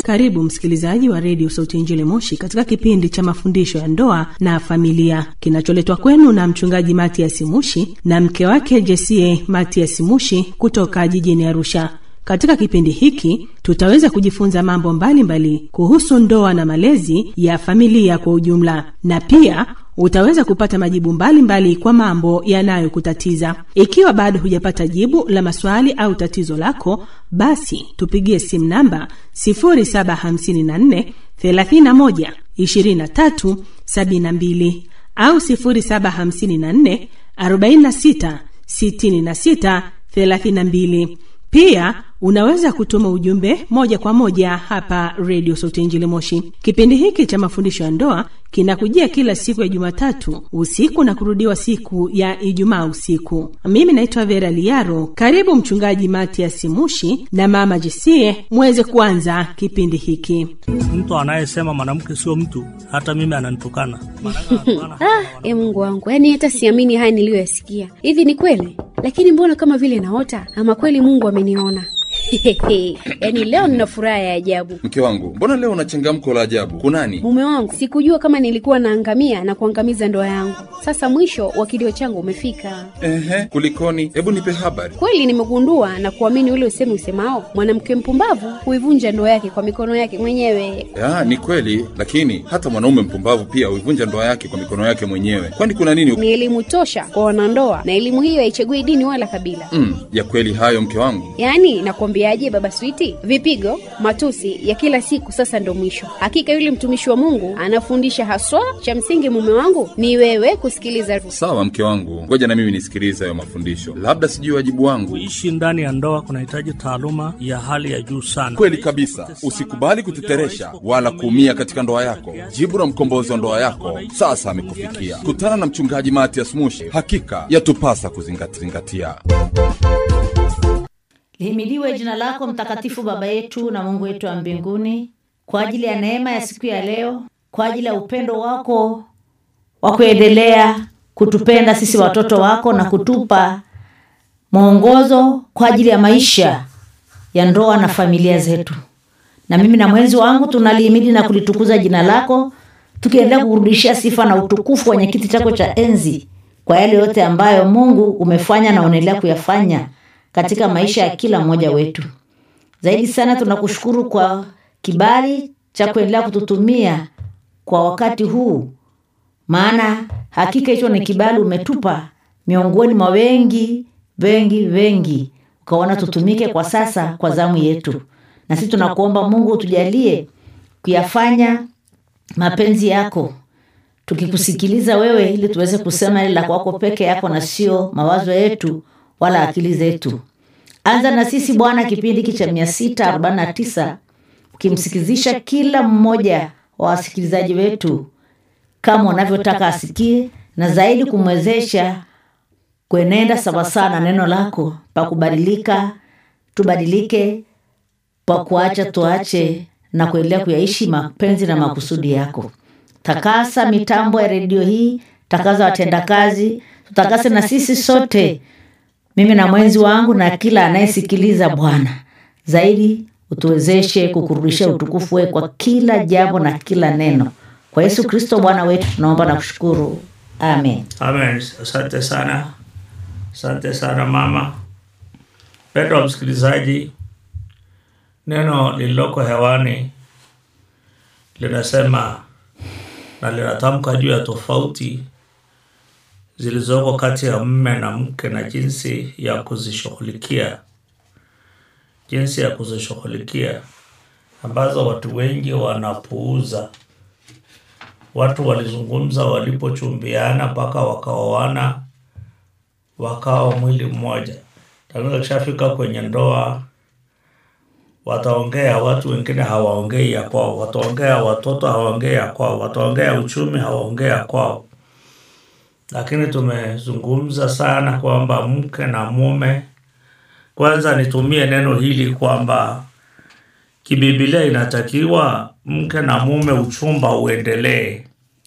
Karibu msikilizaji wa redio Sauti ya Injili Moshi katika kipindi cha mafundisho ya ndoa na familia kinacholetwa kwenu na mchungaji Matias Mushi na mke wake Jesie Matias Mushi kutoka jijini Arusha. Katika kipindi hiki tutaweza kujifunza mambo mbalimbali mbali kuhusu ndoa na malezi ya familia kwa ujumla, na pia utaweza kupata majibu mbalimbali mbali kwa mambo yanayokutatiza. Ikiwa bado hujapata jibu la maswali au tatizo lako, basi tupigie simu namba 0754 31 23 72 au 0754 46 66 32. Pia unaweza kutuma ujumbe moja kwa moja hapa redio Sauti Injili Moshi. Kipindi hiki cha mafundisho ya ndoa kinakujia kila siku ya Jumatatu usiku na kurudiwa siku ya Ijumaa usiku. Mimi naitwa Vera Liaro. Karibu Mchungaji Matias Mushi na Mama Jesie muweze kuanza kipindi hiki. Mtu anayesema mwanamke sio mtu, hata mimi ananitukana. Ah, e Mungu wangu, yaani hata siamini haya niliyoyasikia. Hivi ni kweli? Lakini mbona kama vile naota, ama kweli Mungu ameniona? yaani leo nina furaha ya ajabu. Mke wangu, mbona leo una changamko la ajabu? Kunani? Mume wangu, sikujua kama nilikuwa naangamia na kuangamiza ndoa yangu. Sasa mwisho wa kilio changu umefika. Ehe, kulikoni? Hebu nipe habari. Kweli nimegundua na kuamini ule usemi usemao, mwanamke mpumbavu huivunja ndoa yake kwa mikono yake mwenyewe. Ya, ni kweli, lakini hata mwanaume mpumbavu pia huivunja ndoa yake kwa mikono yake mwenyewe. Kwani kuna nini? Ni elimu tosha kwa wanandoa, na elimu hiyo haichagui dini wala kabila. Mm, ya kweli hayo mke wangu. Yaani nakwambiaje, baba Switi, vipigo, matusi ya kila siku sasa ndo mwisho. Hakika yule mtumishi wa Mungu anafundisha haswa. Cha msingi mume wangu ni wewe kusikiliza. Sawa mke wangu, ngoja na mimi nisikilize hayo mafundisho, labda sijui wajibu wangu. Kuishi ndani ya ndoa kunahitaji taaluma ya hali ya juu sana. Kweli kabisa, usikubali kuteteresha wala kuumia katika ndoa yako. Jibu la mkombozi wa ndoa yako sasa amekufikia. Kutana na mchungaji Matias Mushi, hakika yatupasa kuzingatia. Lihimidiwe jina lako mtakatifu, Baba yetu na Mungu wetu wa mbinguni, kwa ajili ya neema ya siku ya leo, kwa ajili ya upendo wako wa kuendelea kutupenda sisi watoto wako na kutupa mwongozo kwa ajili ya maisha ya ndoa na familia zetu. Na mimi na mwenzi wangu tunalihimidi na kulitukuza jina lako, tukiendelea kukurudishia sifa na utukufu kwenye kiti chako cha enzi kwa yale yote ambayo Mungu umefanya na unaendelea kuyafanya katika maisha ya kila mmoja wetu. Zaidi sana tunakushukuru kwa kibali cha kuendelea kututumia kwa wakati huu, maana hakika hicho ni kibali umetupa miongoni mwa wengi wengi wengi, ukaona tutumike kwa sasa kwa zamu yetu. Na sisi tunakuomba Mungu utujalie kuyafanya mapenzi yako, tukikusikiliza wewe, ili tuweze kusema ile la kwako peke yako na sio mawazo yetu wala akili zetu. Anza na sisi Bwana kipindi hiki cha mia sita arobaini na tisa ukimsikizisha kila mmoja wa wasikilizaji wetu kama unavyotaka asikie, na zaidi kumwezesha kuenenda sawasawa na neno lako, pa kubadilika tubadilike, pa kuacha tuache, na kuendelea kuyaishi mapenzi na makusudi yako. Takasa mitambo ya redio hii, takaza watendakazi, tutakase na sisi sote mimi na mwenzi wangu na kila anayesikiliza Bwana, zaidi utuwezeshe kukurudishia utukufu wewe kwa kila jambo na kila neno, kwa Yesu Kristo Bwana wetu tunaomba na kushukuru, amen. Amen. Asante sana, asante sana mama. Mpendwa msikilizaji, neno lililoko hewani linasema na linatamka juu ya tofauti zilizoko kati ya mme na mke na jinsi ya kuzishughulikia, jinsi ya kuzishughulikia ambazo watu wengi wanapuuza. Watu walizungumza walipochumbiana mpaka wakaoana, wakawa mwili mmoja, lakini kishafika kwenye ndoa wataongea, watu wengine hawaongei ya kwao, wataongea watoto hawaongei ya kwao, wataongea uchumi hawaongei ya kwao lakini tumezungumza sana kwamba mke na mume, kwanza nitumie neno hili kwamba kibibilia inatakiwa mke na mume uchumba uendelee,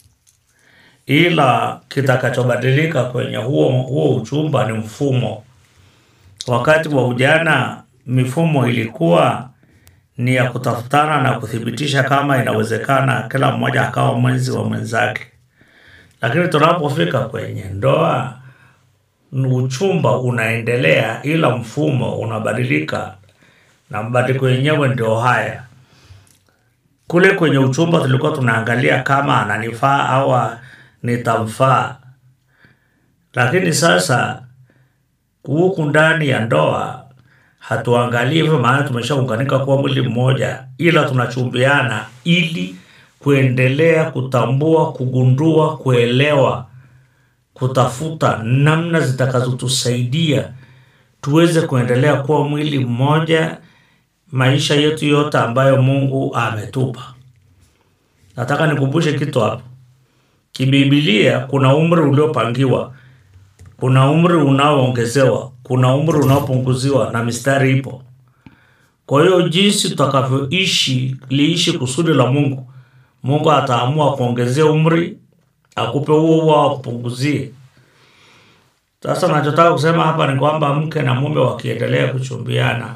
ila kitakachobadilika kwenye huo, huo uchumba ni mfumo. Wakati wa ujana mifumo ilikuwa ni ya kutafutana na kuthibitisha kama inawezekana kila mmoja akawa mwenzi wa mwenzake. Lakini tunapofika kwenye ndoa, uchumba unaendelea, ila mfumo unabadilika, na mabadiliko yenyewe ndio haya. Kule kwenye uchumba tulikuwa tunaangalia kama ananifaa au nitamfaa, lakini sasa huku ndani ya ndoa hatuangalii hivyo, maana tumeshaunganika kuwa mwili mmoja, ila tunachumbiana ili kuendelea kutambua, kugundua, kuelewa, kutafuta namna zitakazotusaidia tuweze kuendelea kuwa mwili mmoja maisha yetu yote ambayo Mungu ametupa. Nataka nikumbushe kitu hapo. Kibibilia kuna umri uliopangiwa, kuna umri unaoongezewa, kuna umri unaopunguziwa na mistari ipo. Kwa hiyo jinsi tutakavyoishi liishi kusudi la Mungu, Mungu ataamua kuongezea umri, akupe huo huo au akupunguzie. Sasa nachotaka kusema hapa ni kwamba mke na mume wakiendelea kuchumbiana,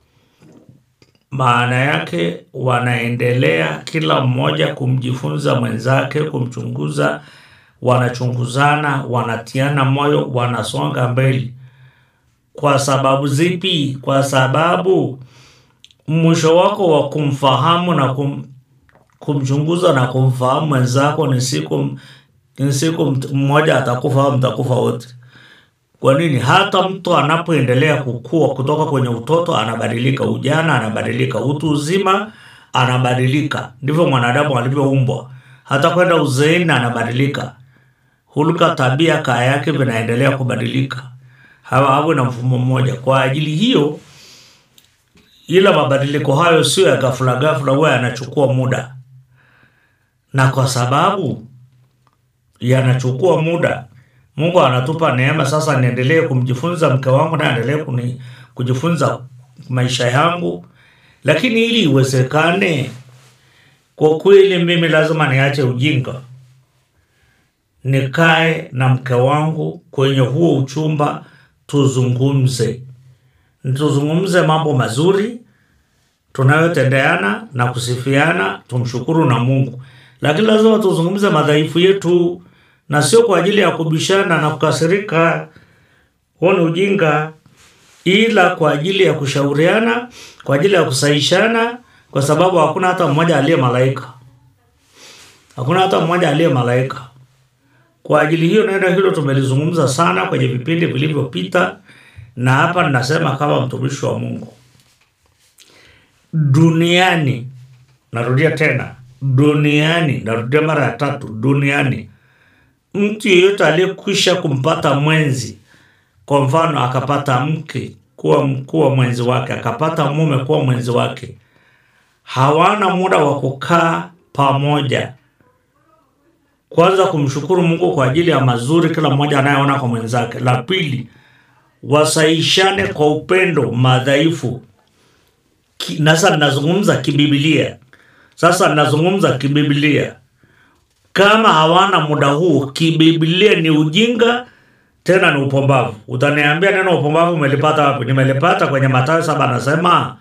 maana yake wanaendelea kila mmoja kumjifunza mwenzake, kumchunguza, wanachunguzana, wanatiana moyo, wanasonga mbele. Kwa sababu zipi? Kwa sababu mwisho wako wa kumfahamu na kum, kumchunguza na kumfahamu mwenzako ni siku ni siku mmoja atakufa au mtakufa wote. Kwa nini? Hata mtu anapoendelea kukua kutoka kwenye utoto anabadilika, ujana anabadilika, utu uzima anabadilika. Ndivyo mwanadamu alivyoumbwa. Hata kwenda uzeeni anabadilika, hulka, tabia, kaa yake vinaendelea kubadilika, hawa awe na mfumo mmoja. Kwa ajili hiyo, ila mabadiliko hayo sio ya ghafla ghafla, huwa yanachukua muda, na kwa sababu yanachukua muda Mungu anatupa neema sasa, niendelee kumjifunza mke wangu na endelee kuni kujifunza maisha yangu, lakini ili iwezekane, kwa kweli mimi lazima niache ujinga, nikae na mke wangu kwenye huo uchumba, tuzungumze, tuzungumze mambo mazuri tunayotendeana na kusifiana, tumshukuru na Mungu, lakini lazima tuzungumze madhaifu yetu na sio kwa ajili ya kubishana na kukasirika, huo ni ujinga, ila kwa ajili ya kushauriana, kwa ajili ya kusaishana, kwa sababu hakuna hata mmoja aliye malaika, hakuna hata mmoja aliye malaika. Kwa ajili hiyo, neno hilo tumelizungumza sana kwenye vipindi vilivyopita, na hapa ninasema kama mtumishi wa Mungu, duniani, narudia tena, duniani, narudia mara ya tatu, duniani mtu yeyote aliyekwisha kumpata mwenzi, kwa mfano akapata mke kuwa kuwa mwenzi wake, akapata mume kuwa mwenzi wake, hawana muda wa kukaa pamoja, kwanza kumshukuru Mungu kwa ajili ya mazuri kila mmoja anayeona kwa mwenzake. La pili, wasaishane kwa upendo madhaifu. Ki- na Sasa ninazungumza kibibilia, sasa ninazungumza kibibilia kama hawana muda huu kibibilia ni ujinga tena ni upombavu. Utaniambia neno upombavu umelipata wapi? Nimelipata kwenye Mathayo saba, anasema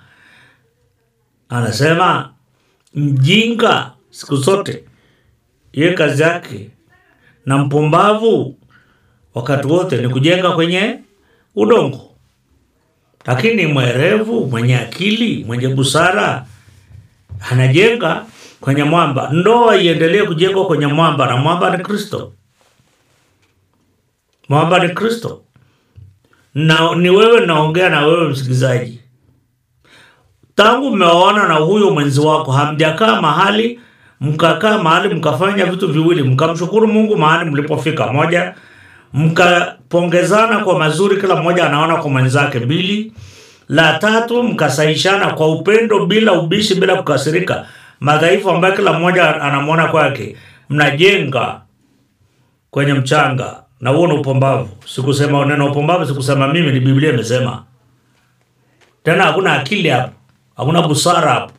anasema mjinga siku zote ye kazi yake na mpumbavu wakati wote ni kujenga kwenye udongo, lakini mwerevu, mwenye akili, mwenye busara anajenga kwenye mwamba. Ndoa iendelee kujengwa kwenye mwamba, na mwamba ni Kristo. Mwamba ni Kristo, na ni wewe naongea na wewe msikilizaji. Tangu mmeoana na huyo mwenzi wako, hamjakaa mahali mkakaa mahali mkafanya vitu viwili, mkamshukuru Mungu mahali mlipofika, moja, mkapongezana kwa mazuri, kila mmoja anaona kwa mwenzake, mbili, la tatu, mkasaishana kwa upendo, bila ubishi, bila kukasirika, madhaifu ambayo kila mmoja anamwona kwake, mnajenga kwenye mchanga, na huo ni upumbavu. Sikusema neno upumbavu, sikusema mimi, ni Biblia imesema. Tena hakuna akili hapo, hakuna busara hapo.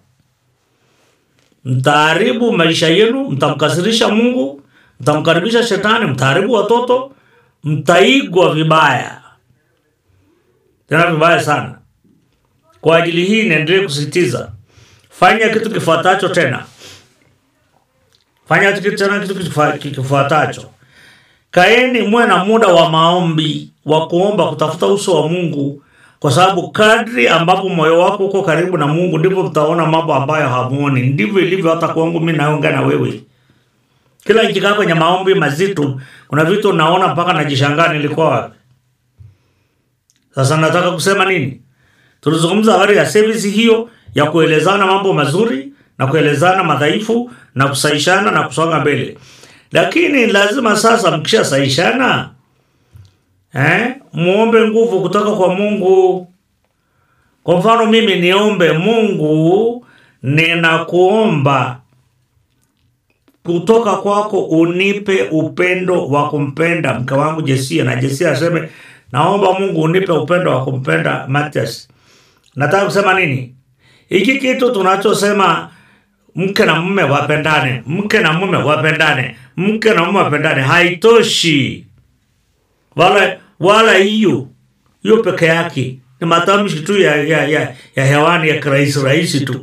Mtaharibu maisha yenu, mtamkasirisha Mungu, mtamkaribisha shetani, mtaharibu watoto, mtaigwa vibaya, tena vibaya sana. Kwa ajili hii niendelee kusisitiza fanya kitu kifuatacho tena fanya kitu tena kitu kifa- kifuatacho kaeni muwe na muda wa maombi wa kuomba kutafuta uso wa mungu kwa sababu kadri ambapo moyo wako uko karibu na mungu ndivyo utaona mambo ambayo hamuoni ndivyo ilivyo hata kwangu mi naongea na wewe kila nikikaa kwenye maombi mazito kuna vitu naona mpaka najishangaa nilikuwa wapi sasa nataka kusema nini tulizungumza habari ya service hiyo ya kuelezana mambo mazuri na kuelezana madhaifu na kusaishana na kusonga mbele lakini lazima sasa mkishasaishana eh, muombe nguvu kutoka kwa mungu kwa mfano mimi niombe mungu ninakuomba kutoka kwako unipe upendo wa kumpenda mke wangu jesia na jesia aseme naomba mungu unipe upendo wa kumpenda matias nataka kusema nini hiki kitu tunachosema mke na mume wapendane mke na mume wapendane mke na mume wapendane haitoshi wala wala hiyo hiyo peke yake ni matamshi tu ya, ya, ya, ya hewani ya kirahisi rahisi tu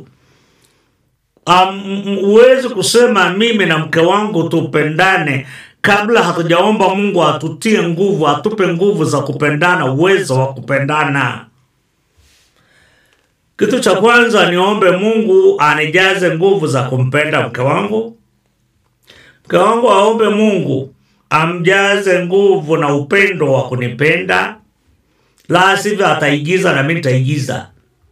um, huwezi kusema mimi na mke wangu tupendane kabla hatujaomba mungu atutie nguvu atupe nguvu za kupendana uwezo wa kupendana kitu cha kwanza niombe mungu anijaze nguvu za kumpenda mke wangu mke wangu aombe mungu amjaze nguvu na upendo wa kunipenda la sivyo ataigiza na mi nitaigiza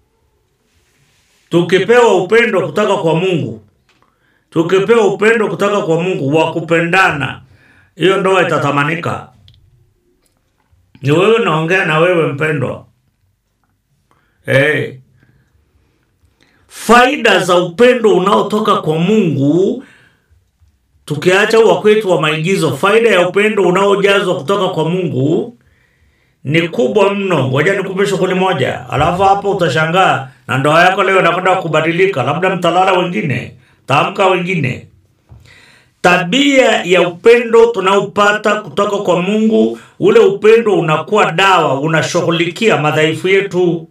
tukipewa upendo kutoka kwa mungu tukipewa upendo kutoka kwa mungu wa kupendana hiyo ndoa itatamanika ni wewe naongea na wewe mpendwa hey. faida za upendo unaotoka kwa mungu tukiacha wa kwetu wa maigizo faida ya upendo unaojazwa kutoka kwa mungu ni kubwa mno ngoja nikupe shughuli moja alafu hapo utashangaa na ndoa yako leo inakwenda kubadilika labda mtalala wengine taamka wengine tabia ya upendo tunaopata kutoka kwa mungu ule upendo unakuwa dawa unashughulikia madhaifu yetu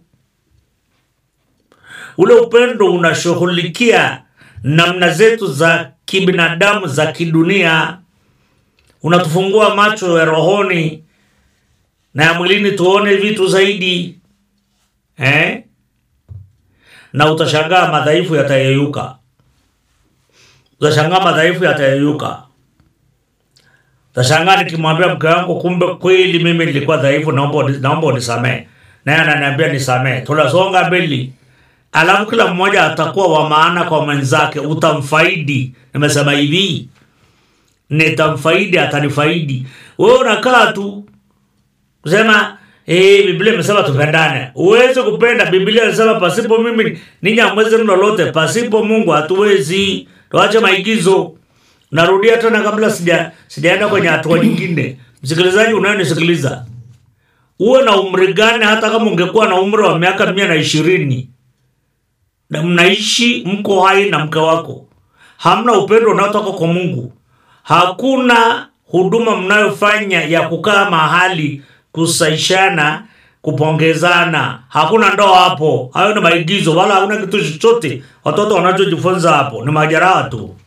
ule upendo unashughulikia namna zetu za kibinadamu za kidunia unatufungua macho ya rohoni na ya mwilini tuone vitu zaidi eh? na utashangaa madhaifu yatayeyuka utashangaa madhaifu yatayeyuka utashangaa nikimwambia mke wangu kumbe kweli mimi nilikuwa dhaifu naomba uni- naomba unisamee naye ananiambia nisamee tunasonga mbele alafu kila mmoja atakuwa wa maana kwa mwenzake utamfaidi nimesema hivi nitamfaidi atanifaidi wewe unakaa tu kusema eh, biblia imesema tupendane uweze kupenda biblia inasema pasipo mimi ninyi hamwezi lolote pasipo mungu hatuwezi tuache maigizo narudia tena kabla sija sijaenda kwenye hatua nyingine msikilizaji unayonisikiliza uwe na umri gani hata kama ungekuwa na umri wa miaka mia na ishirini na mnaishi mko hai na mke wako hamna upendo unaotoka kwa mungu hakuna huduma mnayofanya ya kukaa mahali kusaishana kupongezana hakuna ndoa hapo hayo ni maigizo wala hakuna kitu chochote watoto wanachojifunza hapo ni majeraha tu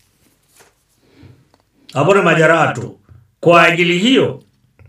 hapo ni majeraha tu kwa ajili hiyo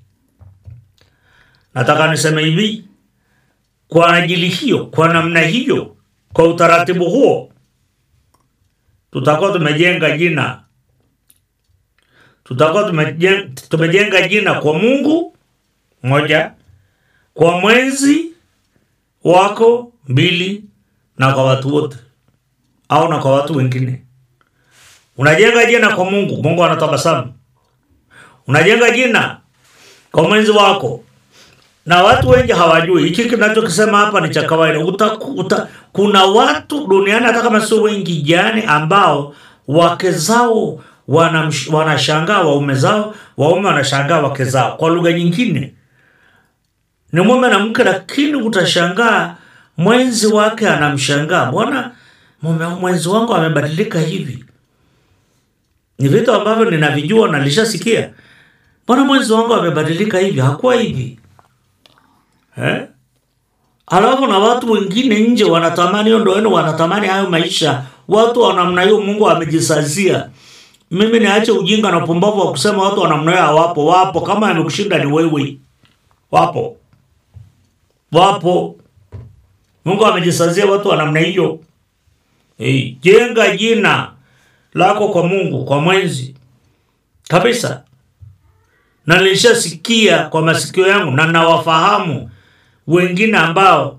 nataka niseme hivi kwa ajili hiyo kwa namna hiyo kwa utaratibu huo tutakuwa tumejenga jina tutakuwa tumejenga, tumejenga jina kwa mungu moja kwa mwenzi wako mbili na kwa watu wote au na kwa watu wengine unajenga jina kwa mungu mungu anatabasamu unajenga jina kwa mwenzi wako na watu wengi hawajui hiki kinachokisema hapa ni cha kawaida uta, uta, kuna watu duniani hata kama sio wengi jani ambao wake zao wanamsh- wanashangaa waume zao waume wanashangaa wake zao kwa lugha nyingine ni mume na mke lakini utashangaa mwenzi wake anamshangaa mbona mume mwenzi wangu amebadilika hivi ni vitu ambavyo ninavijua na nilishasikia mbona mwenzi wangu amebadilika hivi hakuwa hivi eh? halafu na watu wengine nje wanatamani hiyo ndoa yenu, wanatamani hayo maisha. Watu wa namna hiyo Mungu amejisazia. Mimi niache ujinga na upumbavu wa kusema watu wa namna hiyo hawapo. Wapo, kama amekushinda ni wewe. Wapo, wapo. Mungu amejisazia watu wa namna hiyo. Hey, jenga jina lako kwa Mungu, kwa mwenzi kabisa. Na nilishasikia kwa masikio yangu na nawafahamu wengine ambao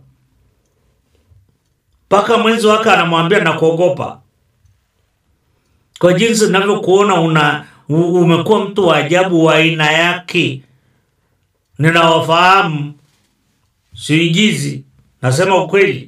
mpaka mwenzi wake anamwambia na kuogopa kwa jinsi ninavyokuona una u- umekuwa mtu wa ajabu wa aina yake. Ninawafahamu, siigizi, nasema ukweli.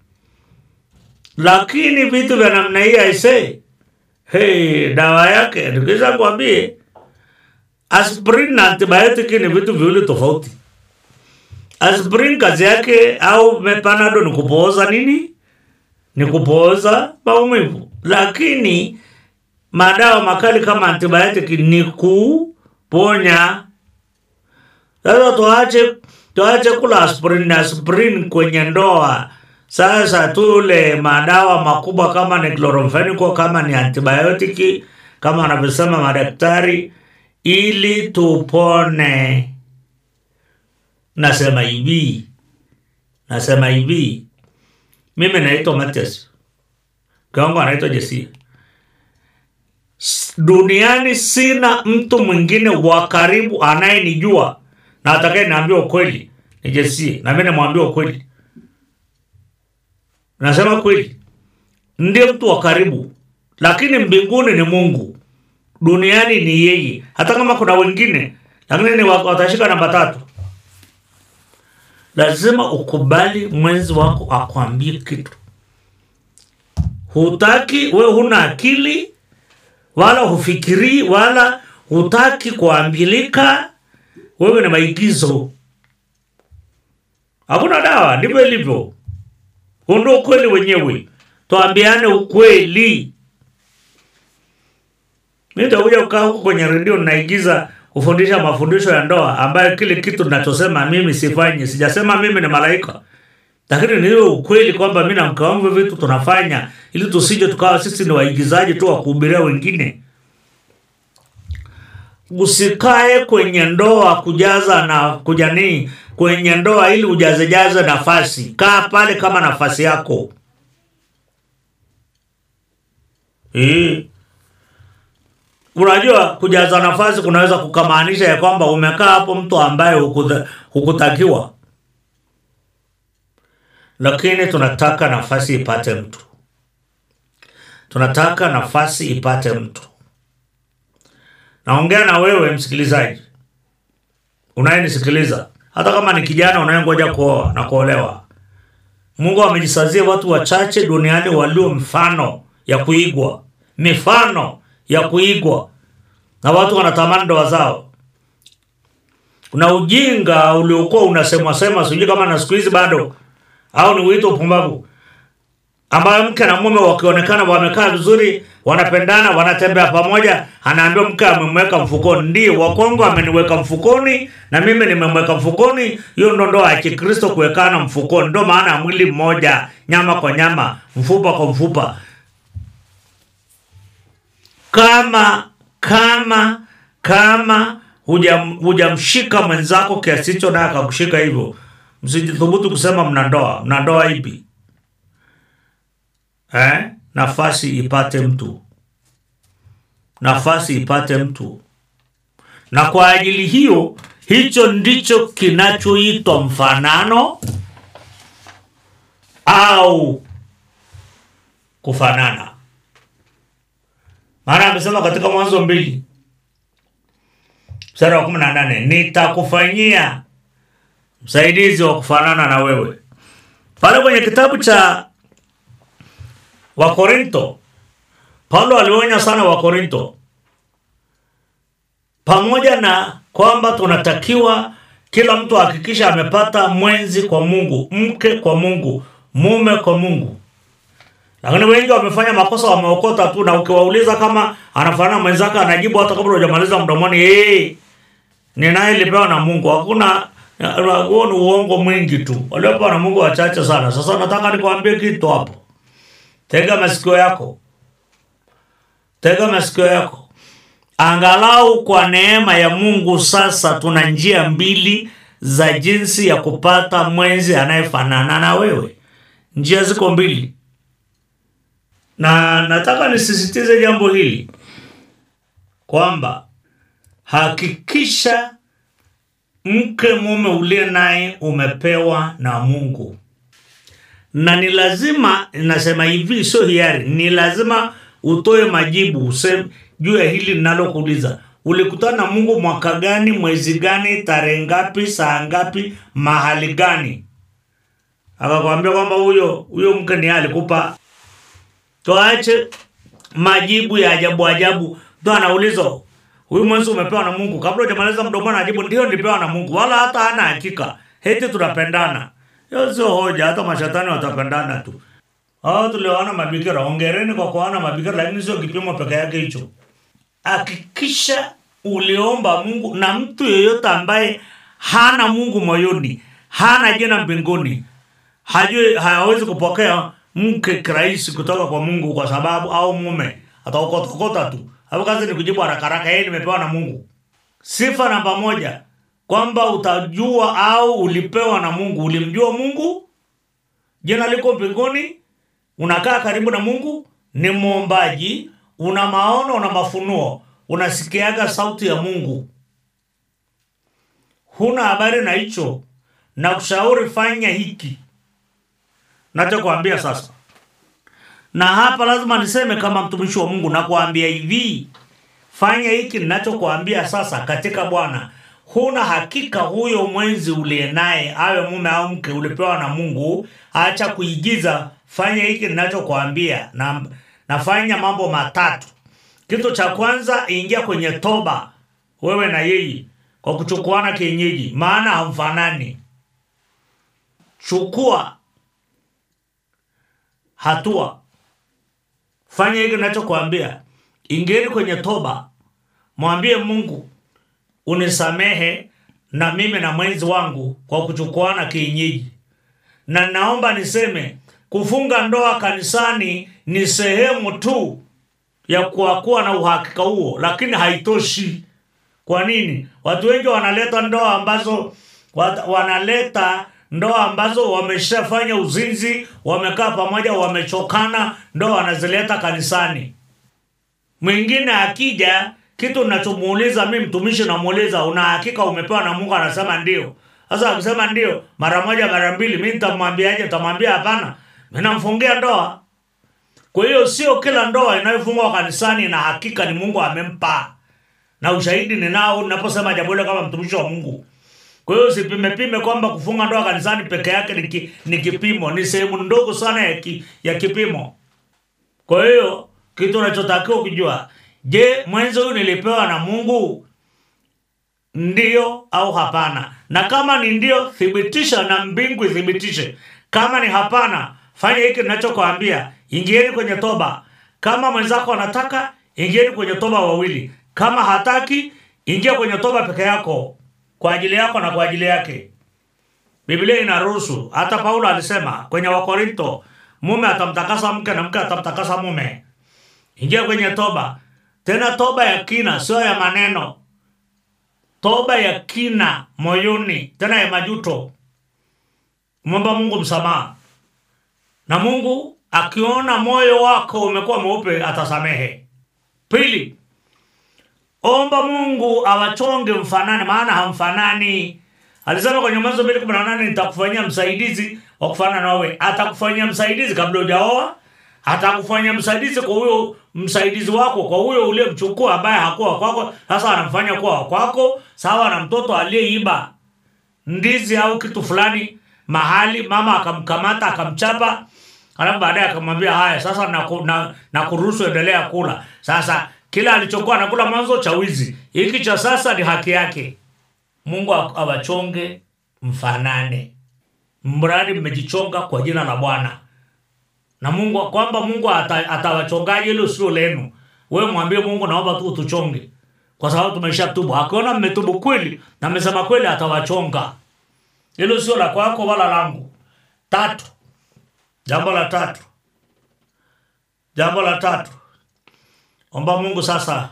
Lakini vitu vya namna hii aisee, hey, dawa yake nikisha kwambie, aspirin na antibiotic ni vitu viwili tofauti. Aspirin kazi yake au mepanado ni kupooza nini? Ni kupooza maumivu, lakini madawa makali kama antibiotic ni kuponya. Sasa tuache tuache kula aspirin aspirin kwenye ndoa. Sasa tule madawa makubwa kama ni chloramphenicol, kama ni antibiotic, kama wanavyosema madaktari, ili tupone. Nasema hivi, nasema hivi, mimi naitwa Matias, kiwango anaitwa Jesia. S- Duniani sina mtu mwingine wa karibu anayenijua na atakaye niambia ukweli ni Jesia, na mimi namwambia ukweli. Nasema kweli, ndiye mtu wa karibu, lakini mbinguni ni Mungu, duniani ni yeye. Hata kama kuna wengine, lakini ni wa- watashika namba tatu. Lazima ukubali mwenzi wako akwambie kitu. Hutaki we, huna akili wala hufikirii wala hutaki kuambilika, wewe ni maigizo, hakuna dawa. Ndivyo ilivyo. Huu ndio ukweli wenyewe, tuambiane ukweli. Mi nitakuja kukaa huko kwenye redio naigiza kufundisha mafundisho ya ndoa ambayo kile kitu ninachosema mimi sifanyi. Sijasema mimi ni malaika, lakini ni hiyo ukweli kwamba mi na mke wangu hivi vitu tunafanya ili tusije tukawa sisi ni waigizaji tu wa kuhubiria wengine. Usikae kwenye ndoa kujaza na kujanii kwenye ndoa ili ujazejaze nafasi. Kaa pale kama nafasi yako eh. Unajua, kujaza nafasi kunaweza kukamaanisha ya kwamba umekaa hapo mtu ambaye hukutha- hukutakiwa, lakini tunataka nafasi ipate mtu, tunataka nafasi ipate mtu. Naongea na wewe msikilizaji unayenisikiliza, hata kama ni kijana unayengoja kuoa na kuolewa. Mungu amejisazia watu wachache duniani walio mfano ya kuigwa, mifano ya kuigwa, na watu wanatamani ndoa zao. Kuna ujinga uliokuwa unasemwa sema, sijui kama na siku hizi bado au ni wito upumbavu, ambayo mke na mume wakionekana wamekaa vizuri, wanapendana, wanatembea pamoja, anaambiwa mke amemweka mfukoni. Ndio Wakongo ameniweka mfukoni na mimi nimemweka mfukoni. Hiyo ndo ndoa ya Kikristo, kuwekana mfukoni. Ndo maana ya mwili mmoja, nyama kwa nyama, mfupa kwa mfupa. Kama kama kama hujam- hujamshika mwenzako kiasi hicho, naye akakushika hivyo, msijithubutu kusema mna ndoa. Mna ndoa ipi? eh? Nafasi ipate mtu, nafasi ipate mtu. Na kwa ajili hiyo, hicho ndicho kinachoitwa mfanano au kufanana. Maana amesema katika Mwanzo mbili mstari wa kumi na nane nitakufanyia msaidizi wa kufanana na wewe. Pale kwenye kitabu cha Wakorinto, Paulo alionya sana Wakorinto, pamoja na kwamba tunatakiwa kila mtu ahakikisha amepata mwenzi kwa Mungu, mke kwa Mungu, mume kwa Mungu. Lakini wengi wamefanya makosa, wameokota tu, na ukiwauliza kama anafanana mwenzake, anajibu hata kabla hujamaliza mdomoni, hey, ninaye lipewa na Mungu. Hakuna Ya, huo ni uongo mwingi tu waliopewa na mungu wachache sana sasa nataka nikwambie kitu hapo tega masikio yako tega masikio yako angalau kwa neema ya mungu sasa tuna njia mbili za jinsi ya kupata mwenzi anayefanana na wewe njia ziko mbili na nataka nisisitize jambo hili kwamba hakikisha mke mume uliye naye umepewa na mungu na ni lazima nasema hivi sio hiari ni lazima utoe majibu useme juu ya hili ninalokuuliza ulikutana na mungu mwaka gani mwezi gani tarehe ngapi saa ngapi mahali gani akakwambia kwamba huyo huyo mke ni yeye alikupa tuache majibu ya ajabu ajabu mtu anaulizwa huyu mwenzi umepewa na mungu kabla hujamaliza mdomoni anajibu ndio nilipewa na mungu wala hata hana hakika heti tunapendana hiyo sio hoja hata mashetani watapendana tu hao tulioana mabikira ongereni kwa kuana mabikira lakini sio kipimo peke yake hicho hakikisha uliomba mungu na mtu yeyote ambaye hana mungu moyoni hana jina mbinguni hajui hawezi kupokea mke kirahisi kutoka kwa mungu kwa sababu au mume ataokotokota tu hapo kazi ni kujibu haraka haraka yeye nimepewa na mungu sifa namba moja kwamba utajua au ulipewa na mungu ulimjua mungu jina liko mbinguni unakaa karibu na mungu ni mwombaji una maono una mafunuo unasikiaga sauti ya mungu huna habari na hicho na kushauri fanya hiki nachokwambia sasa na hapa lazima niseme kama mtumishi wa mungu nakuambia hivi fanya hiki ninachokuambia sasa katika bwana huna hakika huyo mwenzi uliye naye awe mume au mke ulipewa na mungu acha kuigiza fanya hiki ninachokuambia na nafanya mambo matatu kitu cha kwanza ingia kwenye toba wewe na yeye kwa kuchukuana kienyeji maana hamfanani chukua hatua fanya hiki ninachokuambia ingieni kwenye toba mwambie mungu unisamehe na mimi na mwenzi wangu kwa kuchukuana kienyeji na naomba niseme kufunga ndoa kanisani ni sehemu tu ya kuwa na uhakika huo lakini haitoshi kwa nini watu wengi wanaleta ndoa ambazo wat, wanaleta ndoa ambazo wameshafanya uzinzi wamekaa pamoja wamechokana ndoa wanazileta kanisani mwingine akija kitu nachomuuliza mi mtumishi namuuliza una hakika umepewa na mungu anasema ndio sasa akisema ndio mara moja mara mbili mi nitamwambiaje nitamwambia hapana mi namfungia ndoa kwa hiyo sio kila ndoa inayofungwa kanisani na hakika ni mungu amempa na ushahidi ninao ninaposema jambo hilo kama mtumishi wa mungu kwa hiyo usipimepime kwamba kufunga ndoa kanisani peke yake ni, ki, ni kipimo ni sehemu ndogo sana ya, ki, ya kipimo kwa hiyo kitu unachotakiwa kujua je mwenzi huyu nilipewa na mungu ndio au hapana na kama ni ndio thibitisha na mbingu ithibitishe kama ni hapana fanya hiki ninachokwambia ingieni kwenye toba kama mwenzako anataka ingieni kwenye toba wawili kama hataki ingia kwenye toba peke yako kwa ajili yako na kwa ajili yake biblia inaruhusu hata paulo alisema kwenye wakorinto mume atamtakasa mke na mke atamtakasa mume ingia kwenye toba tena toba ya kina sio ya maneno toba ya kina moyoni tena ya majuto mwomba mungu msamaha na mungu akiona moyo wako umekuwa mweupe atasamehe pili omba mungu awachonge mfanane maana hamfanani alisema kwenye mwanzo mbili kumi na nane nitakufanyia msaidizi wa kufanana nawe atakufanyia msaidizi kabla ujaoa atakufanyia msaidizi kwa huyo msaidizi wako kwa huyo uliyemchukua ambaye hakuwa kwako sasa anamfanya kuwa kwako sawa na mtoto aliyeiba ndizi au kitu fulani mahali mama akamkamata akamchapa alafu baadaye akamwambia haya sasa nakuruhusu na, na kuruhusu endelea kula sasa kila alichokuwa anakula mwanzo cha wizi hiki cha sasa ni haki yake mungu awachonge mfanane mradi mmejichonga kwa jina la bwana na mungu kwamba mungu ata- atawachongaje hilo sio lenu wewe mwambie mungu naomba tu utuchonge kwa sababu tumesha tubu akiona mmetubu kweli na mmesema kweli atawachonga hilo sio la kwako wala langu tatu jambo la tatu jambo la tatu omba mungu sasa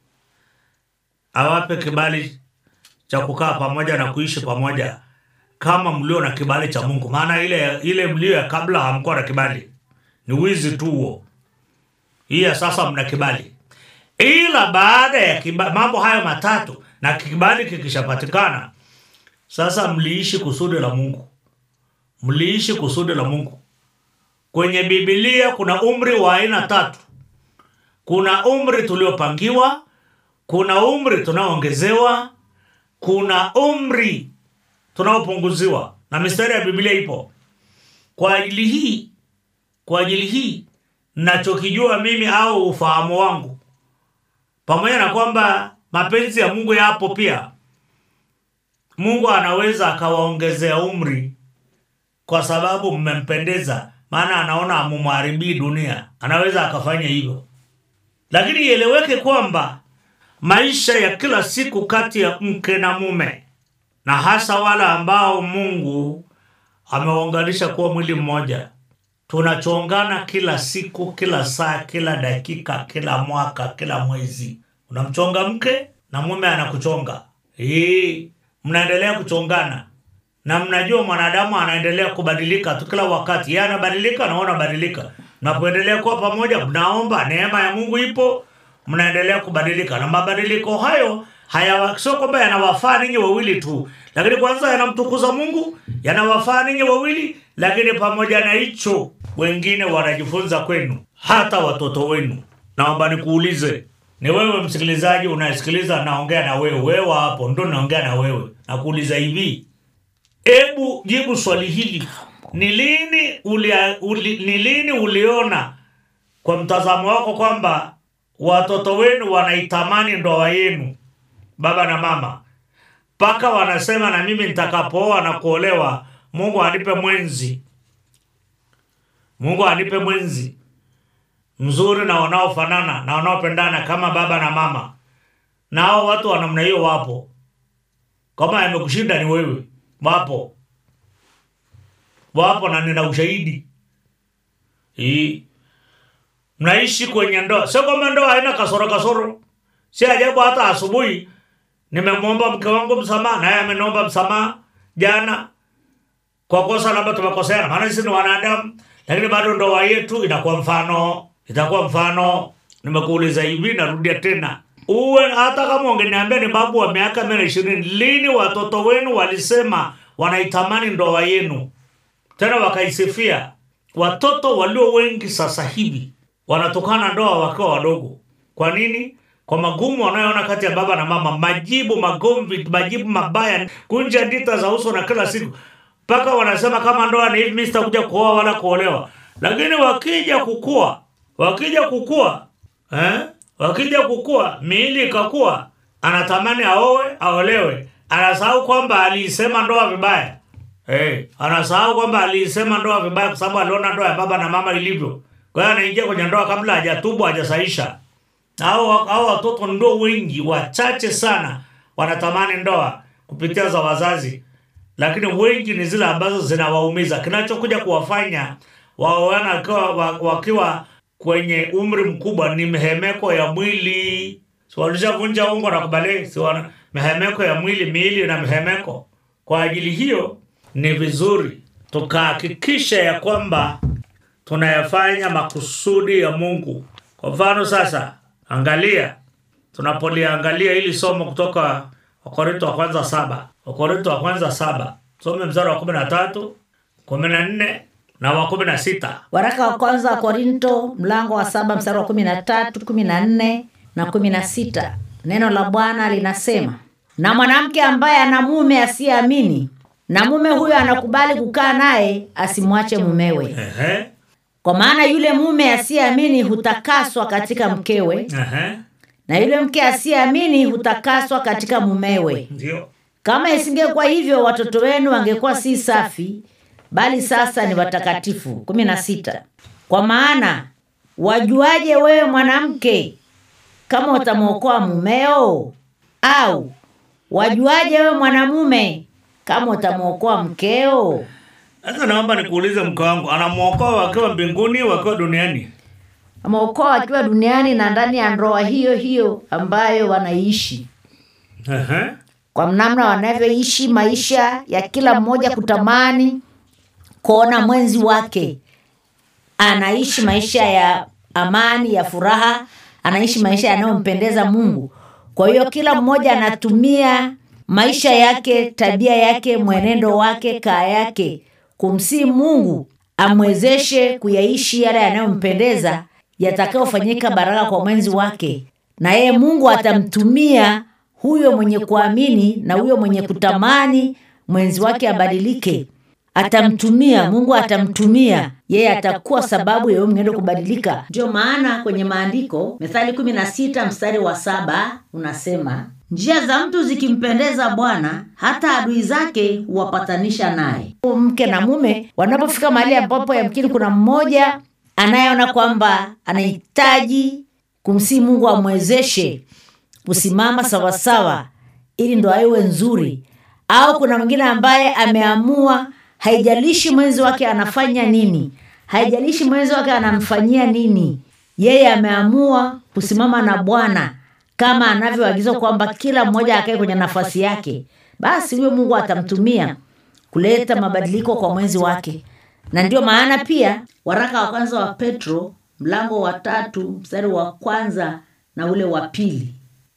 awape kibali cha kukaa pamoja na kuishi pamoja kama mlio na kibali cha mungu maana ile ile mlio ya kabla hamkuwa na kibali ni wizi tu huo hii ya sasa mna kibali ila baada ya kiba, mambo hayo matatu na kibali kikishapatikana sasa mliishi kusudi la mungu mliishi kusudi la mungu kwenye bibilia kuna umri wa aina tatu kuna umri tuliopangiwa kuna umri tunaoongezewa kuna umri tunaopunguziwa na mistari ya biblia ipo kwa ajili hii kwa ajili hii nachokijua mimi au ufahamu wangu pamoja na kwamba mapenzi ya mungu yapo pia mungu anaweza akawaongezea umri kwa sababu mmempendeza maana anaona amumharibii dunia anaweza akafanya hivyo lakini ieleweke kwamba maisha ya kila siku kati ya mke na mume na hasa wale ambao mungu amewaunganisha kuwa mwili mmoja tunachongana kila siku kila saa kila dakika kila mwaka kila mwezi unamchonga mke na mume anakuchonga hii mnaendelea kuchongana na mnajua mwanadamu anaendelea kubadilika tu kila wakati yeye anabadilika na wewe unabadilika mnapoendelea kuwa pamoja mnaomba neema ya mungu ipo mnaendelea kubadilika na mabadiliko hayo haya sio kwamba yanawafaa ninyi wawili tu lakini kwanza yanamtukuza mungu yanawafaa ninyi wawili lakini pamoja na hicho wengine wanajifunza kwenu hata watoto wenu naomba nikuulize ni wewe msikilizaji unayesikiliza naongea na wewe wewe hapo ndo naongea na wewe nakuuliza hivi hebu jibu swali hili ni lini uli, uli, ni lini uliona kwa mtazamo wako kwamba watoto wenu wanaitamani ndoa yenu baba na mama mpaka wanasema na mimi nitakapooa na kuolewa mungu anipe mwenzi mungu anipe mwenzi mzuri na wanaofanana na wanaopendana kama baba na mama na hao watu wa namna hiyo wapo kama yamekushinda ni wewe wapo wapo na nina ushahidi hii mnaishi kwenye ndoa sio kwamba ndoa haina kasoro kasoro si ajabu hata asubuhi nimemwomba mke wangu msamaha naye ameniomba msamaha jana kwa kosa labda tumekoseana maana sisi ni wanadamu lakini bado ndoa yetu inakuwa mfano itakuwa mfano nimekuuliza hivi narudia tena uwe hata kama ungeniambia ni babu wa miaka mia na ishirini lini watoto wenu walisema wanaitamani ndoa yenu tena wakaisifia watoto walio wengi sasa hivi wanatokana ndoa wakiwa wadogo kwa nini kwa magumu wanayoona kati ya baba na mama majibu magomvi majibu mabaya kunja ndita za uso na kila siku mpaka wanasema kama ndoa ni hivi mi sitakuja kuoa wala kuolewa lakini wakija kukua wakija kukua eh? wakija kukua miili ikakua anatamani aowe aolewe anasahau kwamba aliisema ndoa vibaya hey, anasahau kwamba aliisema ndoa vibaya kwa sababu aliona ndoa ya baba na mama ilivyo kwa hiyo anaingia kwenye ndoa kabla hajatubu hajasaisha hao hao watoto ndo wengi wachache sana wanatamani ndoa kupitia za wazazi lakini wengi ni zile ambazo zinawaumiza kinachokuja kuwafanya waoana wakiwa, wa- wakiwa kwenye umri mkubwa ni mihemeko ya mwili si walishavunja ungo na kubale si wana- mihemeko ya mwili miili na mihemeko kwa ajili hiyo ni vizuri tukahakikisha ya kwamba tunayafanya makusudi ya mungu kwa mfano sasa angalia tunapoliangalia hili somo kutoka wakorinto wa kwanza saba wakorinto wa kwanza saba some mstari wa kumi na tatu kumi na nne na wa kumi na sita waraka wa kwanza wa korinto mlango wa saba mstari wa kumi na tatu kumi na nne na kumi na sita neno la bwana linasema na mwanamke ambaye ana mume asiyeamini na mume huyo anakubali kukaa naye asimwache mumewe Ehe, kwa maana yule mume asiyeamini hutakaswa katika mkewe ehe, na yule mke asiyeamini hutakaswa katika mumewe ndio kama isingekuwa hivyo watoto wenu wangekuwa si safi bali sasa ni watakatifu kumi na sita kwa maana wajuaje wewe mwanamke kama utamwokoa mumeo au wajuaje wewe mwanamume kama utamwokoa mkeo Sasa naomba nikuulize mke wangu, anamwokoa wakiwa mbinguni, wakiwa duniani? ameokoa akiwa duniani na ndani ya ndoa hiyo hiyo ambayo wanaishi Ehe. kwa namna wanavyoishi maisha ya kila mmoja kutamani kuona mwenzi wake anaishi maisha ya amani ya furaha anaishi maisha yanayompendeza mungu kwa hiyo kila mmoja anatumia maisha yake tabia yake mwenendo wake kaa yake kumsii mungu amwezeshe kuyaishi yale yanayompendeza yatakayofanyika baraka kwa mwenzi wake na yeye mungu atamtumia huyo mwenye kuamini na huyo mwenye kutamani mwenzi wake abadilike atamtumia mungu atamtumia yeye atakuwa sababu ya huyo mwenendo kubadilika ndio maana kwenye maandiko methali kumi na sita mstari wa saba unasema njia za mtu zikimpendeza bwana hata adui zake huwapatanisha naye mke na mume wanapofika mahali ambapo yamkini kuna mmoja anayeona kwamba anahitaji kumsii mungu amwezeshe kusimama sawasawa ili ndoa iwe nzuri au kuna mwingine ambaye ameamua haijalishi mwenzi wake anafanya nini haijalishi mwenzi wake anamfanyia nini yeye ameamua kusimama na bwana kama anavyoagizwa kwamba kila mmoja akae kwenye nafasi yake basi huyo mungu atamtumia kuleta mabadiliko kwa mwenzi wake na ndio maana pia waraka wa kwanza wa petro mlango wa tatu mstari wa kwanza na ule wa pili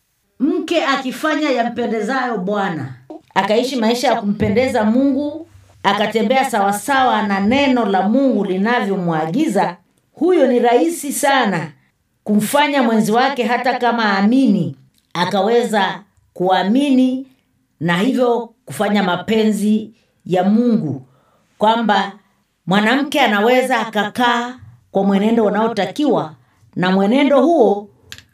mke akifanya yampendezayo bwana akaishi maisha ya kumpendeza mungu akatembea sawasawa na neno la mungu linavyomwagiza huyo ni rahisi sana kumfanya mwenzi wake hata kama aamini akaweza kuamini na hivyo kufanya mapenzi ya mungu kwamba mwanamke anaweza akakaa kwa mwenendo unaotakiwa na mwenendo huo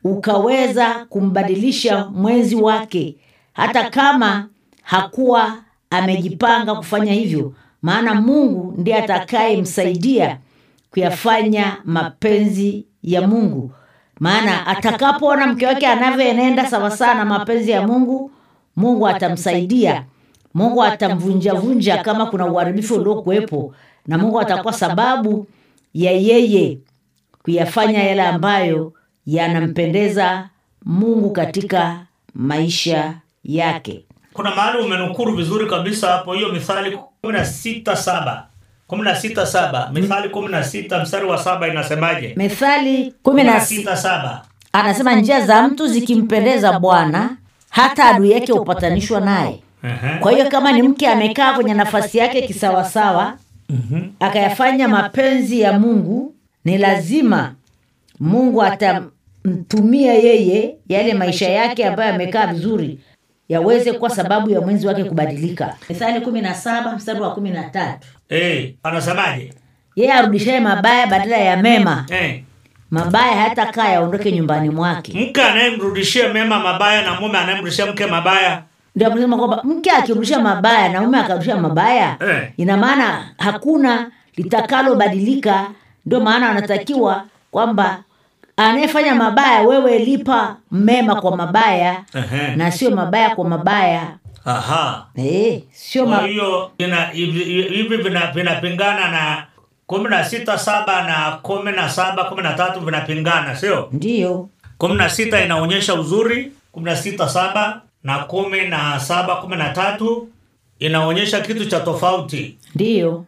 ukaweza kumbadilisha mwenzi wake hata kama hakuwa amejipanga kufanya hivyo maana mungu ndiye atakayemsaidia kuyafanya mapenzi ya mungu maana atakapoona mke wake anavyoenenda sawasawa na mapenzi ya mungu mungu atamsaidia mungu atamvunjavunja kama kuna uharibifu uliokuwepo na mungu atakuwa sababu ya yeye kuyafanya yale ambayo yanampendeza mungu katika maisha yake kuna mahali umenukuru vizuri kabisa hapo hiyo mithali kumi na sita saba kumi na sita saba mithali kumi na sita mstari wa saba inasemaje methali kumi na sita sita saba anasema njia za mtu zikimpendeza bwana hata adui yake hupatanishwa naye Ehe. kwa hiyo kama ni mke amekaa kwenye nafasi yake kisawasawa akayafanya mapenzi ya mungu ni lazima mungu atamtumia yeye yale maisha yake ambayo amekaa vizuri yaweze kuwa sababu ya mwenzi wake kubadilika mithali kumi na saba mstari wa kumi na tatu Eh, anasemaje yeye arudishaye mabaya badala ya mema Eh, mabaya hayatakaa yaondoke nyumbani mwake mke anayemrudishia mema mabaya na mume anayemrudishia mke mabaya ndio kusema kwamba mke akirudisha mabaya na mume akarudisha mabaya Eh. ina maana hakuna litakalobadilika ndio maana anatakiwa kwamba anayefanya mabaya wewe lipa mema kwa mabaya Ehe. na sio mabaya kwa mabaya aha Eh, sio kwa ma... hiyo ina- hivi hivi vina- vinapingana na kumi na sita saba na kumi na saba kumi na tatu vinapingana sio ndiyo kumi na sita inaonyesha uzuri kumi na sita saba na kumi na saba kumi na tatu inaonyesha kitu cha tofauti ndiyo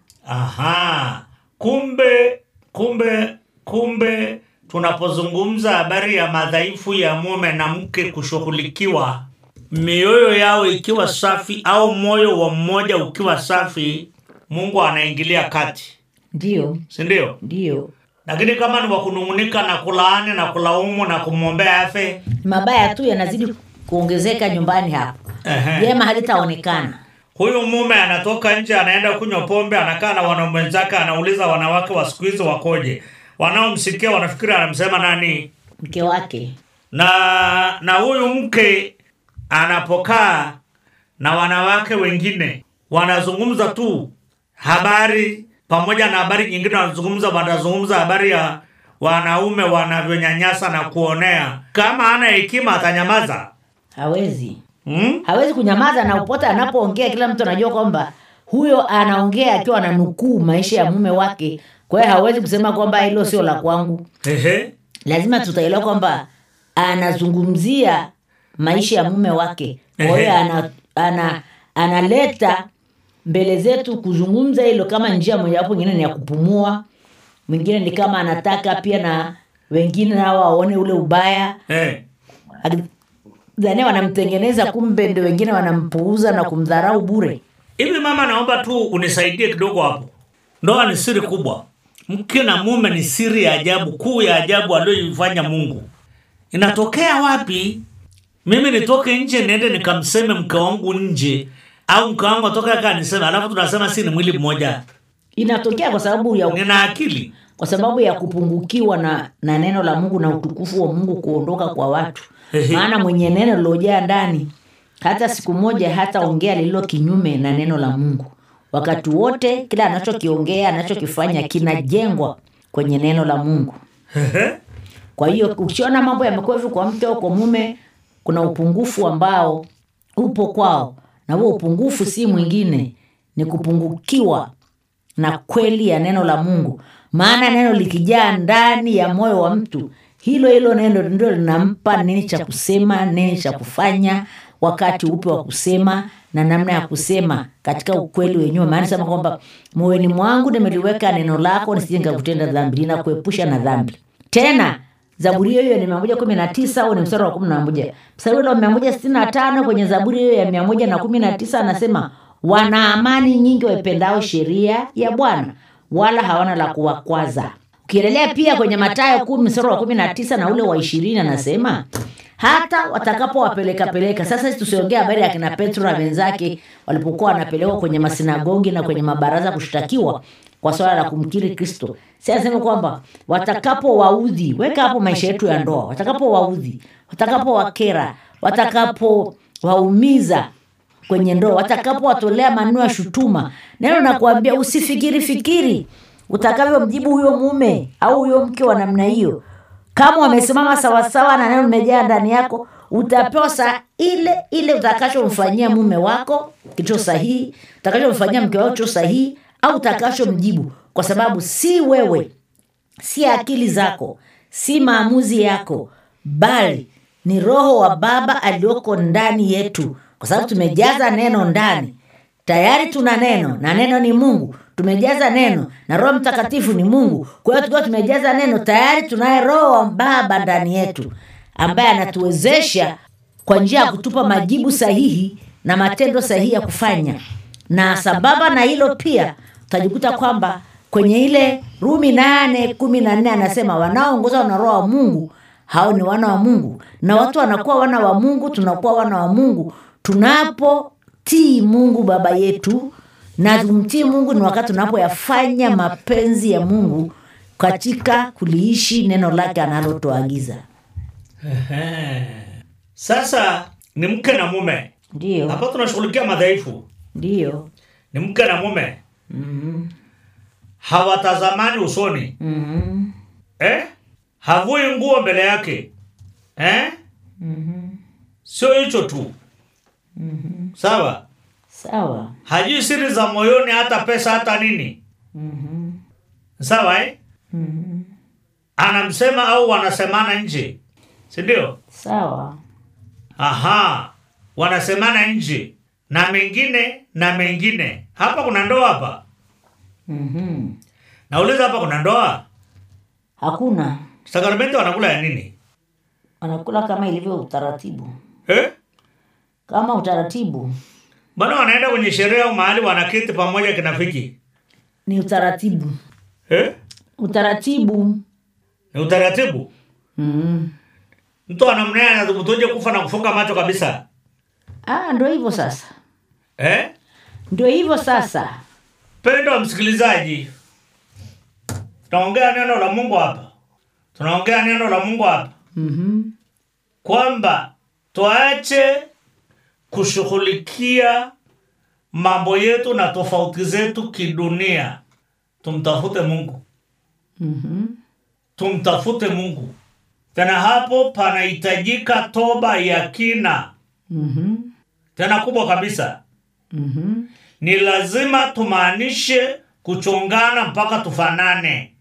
aha kumbe kumbe kumbe tunapozungumza habari ya madhaifu ya mume na mke kushughulikiwa mioyo yao ikiwa safi au moyo wa mmoja ukiwa safi mungu anaingilia kati ndiyo si ndio ndiyo lakini kama ni wakunung'unika na kulaani na kulaumu na kumwombea afe mabaya tu yanazidi kuongezeka nyumbani hapo Ehe. jema halitaonekana huyu mume anatoka nje anaenda kunywa pombe anakaa na wanaume wenzake anauliza wanawake wa siku hizi wakoje wanaomsikia wanafikiri anamsema nani mke wake na na huyu mke anapokaa na wanawake wengine wanazungumza tu habari pamoja na habari nyingine wanazungumza wanazungumza habari ya wanaume wanavyonyanyasa na kuonea kama ana hekima atanyamaza hawezi mm? hawezi kunyamaza na upote anapoongea kila mtu anajua kwamba huyo anaongea akiwa ananukuu maisha ya mume wake kwa hiyo hawezi kusema kwamba hilo sio la kwangu Ehe. lazima tutaelewa kwamba anazungumzia maisha ya mume wake kwa hiyo Ehe. ana, ana, analeta mbele zetu kuzungumza hilo kama njia mojawapo ingine ni ya kupumua mwingine ni kama anataka pia na wengine nao waone ule ubaya Eh. dhania wanamtengeneza kumbe ndio wengine wanampuuza na kumdharau bure hivi mama naomba tu unisaidie kidogo hapo ndoa ni siri kubwa mke na mume ni siri ya ajabu kuu ya ajabu aliyoifanya mungu inatokea wapi mimi nitoke nje niende nikamseme mke wangu nje au mke wangu atoke aka niseme alafu tunasema si ni mwili mmoja inatokea kwa sababu ya nina akili kwa sababu ya kupungukiwa na, na neno la mungu na utukufu wa mungu kuondoka kwa watu Ehe. maana mwenye neno lilojaa ndani hata siku moja hata ongea lililo kinyume na neno la mungu wakati wote kila anachokiongea anachokifanya kinajengwa kwenye neno la mungu kwa hiyo ukiona mambo yamekuwa hivyo kwa mke au kwa mume kuna upungufu ambao upo kwao na huo upungufu si mwingine ni kupungukiwa na kweli ya neno la mungu maana neno likijaa ndani ya moyo wa mtu hilo hilo neno ndio linampa nini cha kusema nini cha kufanya wakati upe wa kusema na namna ya kusema katika ukweli wenyewe maana sema kwamba moyoni mwangu nimeliweka neno lako nisije nikakutenda dhambi linakuepusha na dhambi tena zaburi hiyo hiyo ni mia moja kumi na tisa au ni mstari wa kumi na moja mstari ule wa mia moja sitini na tano kwenye zaburi hiyo ya mia moja na kumi na tisa anasema wana amani nyingi waipendao sheria ya bwana wala hawana la kuwakwaza ukiendelea pia kwenye matayo kumi mstari wa kumi na tisa na ule wa ishirini anasema hata watakapowapelekapeleka sasa sisi tusiongea habari ya kina petro na wenzake walipokuwa wanapelekwa kwenye masinagogi na kwenye mabaraza kushtakiwa kwa swala la kumkiri kristo si anasema kwamba watakapowaudhi weka hapo maisha yetu ya ndoa watakapowaudhi watakapowakera watakapowaumiza kwenye ndoa watakapowatolea maneno ya shutuma neno nakuambia usifikiri fikiri utakavyomjibu huyo mume au huyo mke wa namna hiyo kama wamesimama sawasawa na neno limejaa ndani yako utapewa saa ile ile utakachomfanyia mume wako kilicho sahihi utakachomfanyia mke wako kilicho sahihi au utakachomjibu kwa sababu si wewe si akili zako si maamuzi yako bali ni roho wa baba aliyoko ndani yetu kwa sababu tumejaza neno ndani tayari tuna neno na neno ni mungu tumejaza neno na roho mtakatifu ni mungu kwa hiyo tukiwa tumejaza neno tayari tunaye roho wa baba ndani yetu ambaye anatuwezesha kwa njia ya kutupa majibu sahihi na matendo sahihi ya kufanya na sambamba na hilo pia utajikuta kwamba kwenye ile rumi nane kumi na nne anasema wanaoongozwa na roho wa mungu hao ni wana wa mungu na watu wanakuwa wana wa mungu tunakuwa wana wa mungu tunapotii mungu baba yetu na kumtii mungu ni wakati tunapoyafanya mapenzi ya mungu katika kuliishi neno lake analotuagiza sasa ni mke na mume ndiyo hapa tunashughulikia madhaifu ndiyo ni mke na mume hawatazamani usoni mm-hmm. eh? havui nguo mbele yake eh? sio hicho tu sawa sawa hajui siri za moyoni hata pesa hata nini sawa eh? anamsema au wanasemana nje sindio sawa aha wanasemana nje na mengine na mengine hapa kuna ndoa hapa mm-hmm. nauliza hapa kuna ndoa hakuna sakramenti wanakula ya nini wanakula kama ilivyo utaratibu eh? kama utaratibu mbona wanaenda kwenye sherehe au mahali wanaketi pamoja kinafiki ni utaratibu eh? utaratibu ni utaratibu mm-hmm. mtu anamnea anadhubutuje kufa na kufunga macho kabisa ah, ndo hivyo sasa eh? ndio hivyo sasa pendo wa msikilizaji tunaongea neno la mungu hapa tunaongea neno la mungu hapa mm-hmm. kwamba tuache kushughulikia mambo yetu na tofauti zetu kidunia tumtafute mungu Mm-hmm. tumtafute mungu tena hapo panahitajika toba ya kina Mm-hmm. tena kubwa kabisa Mhm. ni lazima tumaanishe kuchongana mpaka tufanane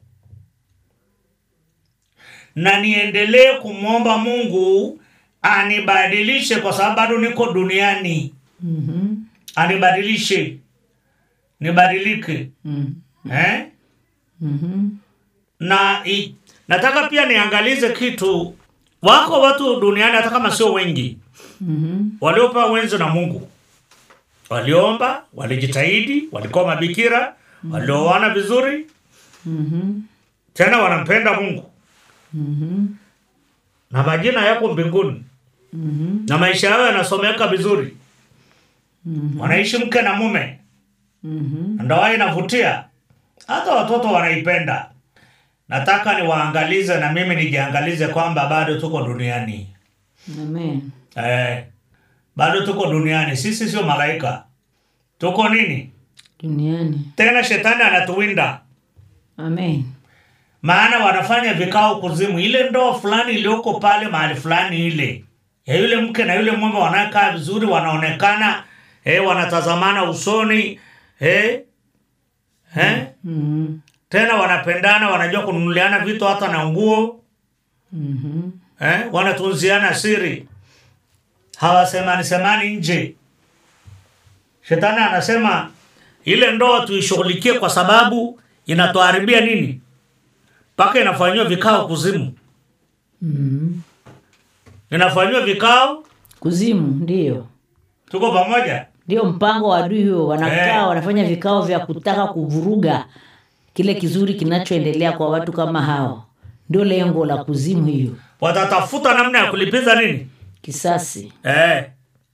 na niendelee kumwomba mungu anibadilishe kwa sababu bado niko duniani Mhm. anibadilishe nibadilike Mhm. eh? Mhm. na i, nataka pia niangalize kitu wako watu duniani hata kama sio wengi Mhm. waliopewa wenzo na mungu waliomba walijitahidi walikuwa mabikira walioana vizuri Mhm. tena wanampenda mungu Mhm. na majina yako mbinguni Mhm. na maisha yao yanasomeka vizuri Mhm. wanaishi mke na mume Mhm. ndoa inavutia hata watoto wanaipenda nataka niwaangalize na mimi nijiangalize kwamba bado tuko duniani Amen. eh, bado tuko duniani sisi sio malaika tuko nini Duniani. tena shetani anatuwinda Amen. maana wanafanya vikao kuzimu ile ndoa fulani iliyoko pale mahali fulani ile ya yule mke na yule mume wanakaa vizuri wanaonekana eh, wanatazamana usoni eh, eh, Mhm. tena wanapendana wanajua kununuliana vitu hata na nguo Mhm. eh, wanatunziana siri hawasemani semani nje shetani anasema ile ndoa tuishughulikie kwa sababu inatuharibia nini mpaka inafanyiwa vikao kuzimu Mhm. inafanyiwa vikao Kuzimu ndio. tuko pamoja Ndio mpango wa adui huo, wanakaa Eh. wanafanya vikao vya kutaka kuvuruga kile kizuri kinachoendelea kwa watu kama hao. Ndio lengo la kuzimu hiyo, watatafuta namna ya kulipiza nini kisasi. eh.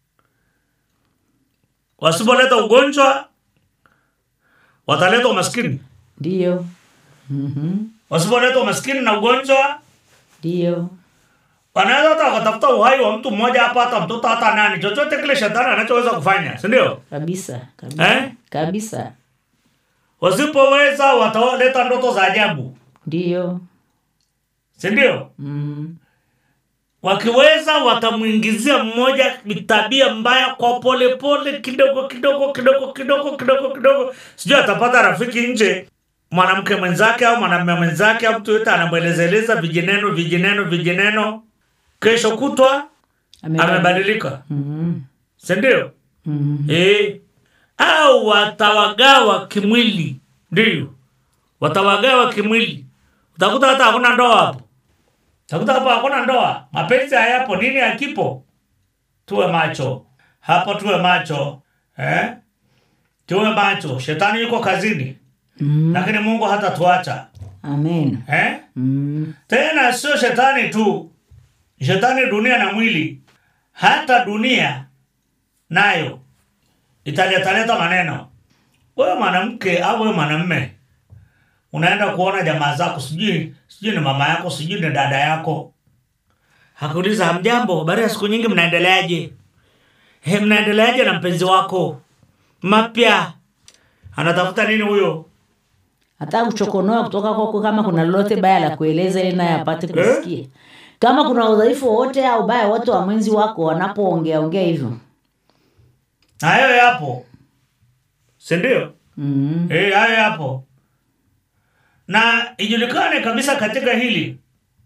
wasipoleta ugonjwa wataleta umaskini Ndio. Mhm. wasipoleta umaskini na ugonjwa Ndio. wanaweza hata wakatafuta uhai wa mtu mmoja hapa hata mtoto hata nani chochote kile shetani anachoweza kufanya si ndio Kabisa. Kabisa. Eh? Kabisa. wasipoweza wataleta ndoto za ajabu Ndio. si ndio Mhm. wakiweza watamwingizia mmoja tabia mbaya kwa polepole kidogo kidogo kidogo kidogo kidogo kidogo sijui atapata rafiki nje mwanamke mwenzake au mwanamume mwenzake au mtu yote anamwelezeleza vijineno vijineno vijineno kesho kutwa amebadilika Mhm. sindio Mhm. e, au watawagawa kimwili ndio watawagawa kimwili utakuta hata hakuna ndoa hapo utakuta hapo hakuna ndoa mapenzi hayapo nini hakipo tuwe macho hapo tuwe macho eh? tuwe macho shetani yuko kazini Mhm. lakini mungu hata tuacha Amen. eh? Mhm. tena sio shetani tu shetani dunia na mwili hata dunia nayo italetaleta maneno wewe mwanamke au wewe mwanamme unaenda kuona jamaa zako sijui sijui ni mama yako sijui ni dada yako hakuuliza hamjambo baada ya siku nyingi mnaendeleaje he mnaendeleaje na mpenzi wako mapya anatafuta nini huyo hata kuchokonoa kutoka kwako kama kuna lolote baya la kueleza ili naye apate kusikia kama kuna udhaifu wowote au ubaya wote wa mwenzi wako wanapoongea ongea hivyo na hayo yapo sindio mm Eh, hayo yapo na ijulikane kabisa katika hili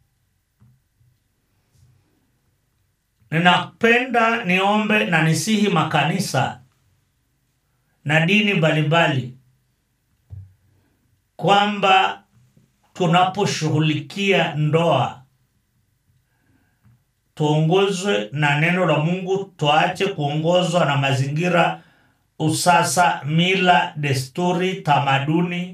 ninapenda niombe na nisihi makanisa na dini mbalimbali kwamba tunaposhughulikia ndoa tuongozwe na neno la mungu tuache kuongozwa na mazingira usasa mila desturi tamaduni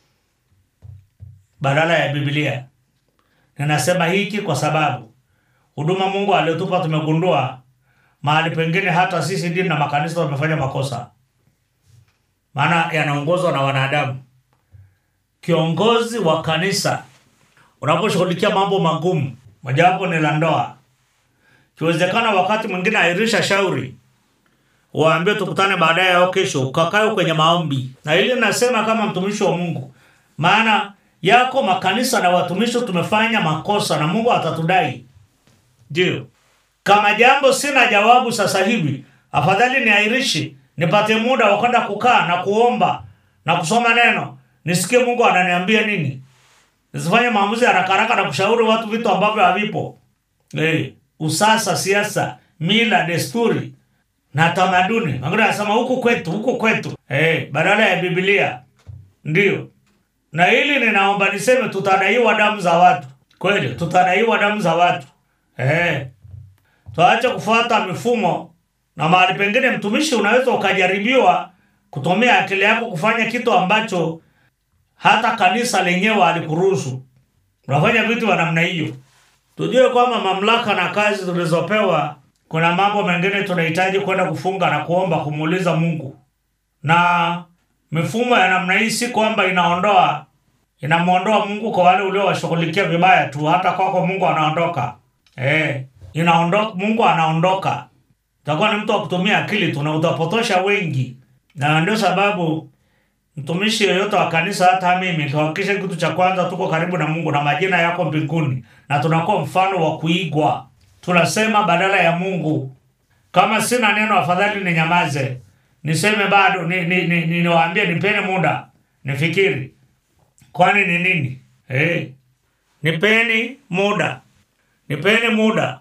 badala ya biblia ninasema hiki kwa sababu huduma mungu aliotupa tumegundua mahali pengine hata sisi dini na makanisa tumefanya makosa maana yanaongozwa na wanadamu kiongozi wa kanisa unaposhughulikia mambo magumu mojawapo ni la ndoa kiwezekana wakati mwingine airisha shauri waambie tukutane baadaye au kesho ukakae kwenye maombi na ili nasema kama mtumishi wa mungu maana yako makanisa na watumishi tumefanya makosa na mungu atatudai ndio kama jambo sina jawabu sasa hivi afadhali niairishi nipate muda wa kwenda kukaa na kuomba na kusoma neno nisikie mungu ananiambia nini nisifanye maamuzi haraka haraka na kushauri watu vitu ambavyo havipo hey, usasa siasa mila desturi na tamaduni wengine anasema huku kwetu huku kwetu hey, badala ya bibilia ndio na hili ninaomba niseme tutadaiwa damu za watu kweli tutadaiwa damu za watu hey. tuache kufuata mifumo na mahali pengine mtumishi unaweza ukajaribiwa kutumia akili yako kufanya kitu ambacho hata kanisa lenyewe alikuruhusu unafanya vitu vya namna hiyo tujue kwamba mamlaka na kazi tulizopewa kuna mambo mengine tunahitaji kwenda kufunga na kuomba kumuuliza mungu na mifumo ya namna hii si kwamba inaondoa inamwondoa mungu kwa wale uliowashughulikia vibaya tu hata kwako mungu anaondoka eh, inaondoka mungu anaondoka utakuwa ni mtu wa kutumia akili tu na utapotosha wengi na ndio sababu mtumishi yoyote wa kanisa hata mimi tuhakikishe kitu cha kwanza tuko karibu na mungu na majina yako mbinguni na tunakuwa mfano wa kuigwa tunasema badala ya mungu kama sina neno afadhali ninyamaze niseme bado ni, ni, ni, ni, niwaambie nipeni muda nifikiri kwani ni nini hey. nipeni muda nipeni muda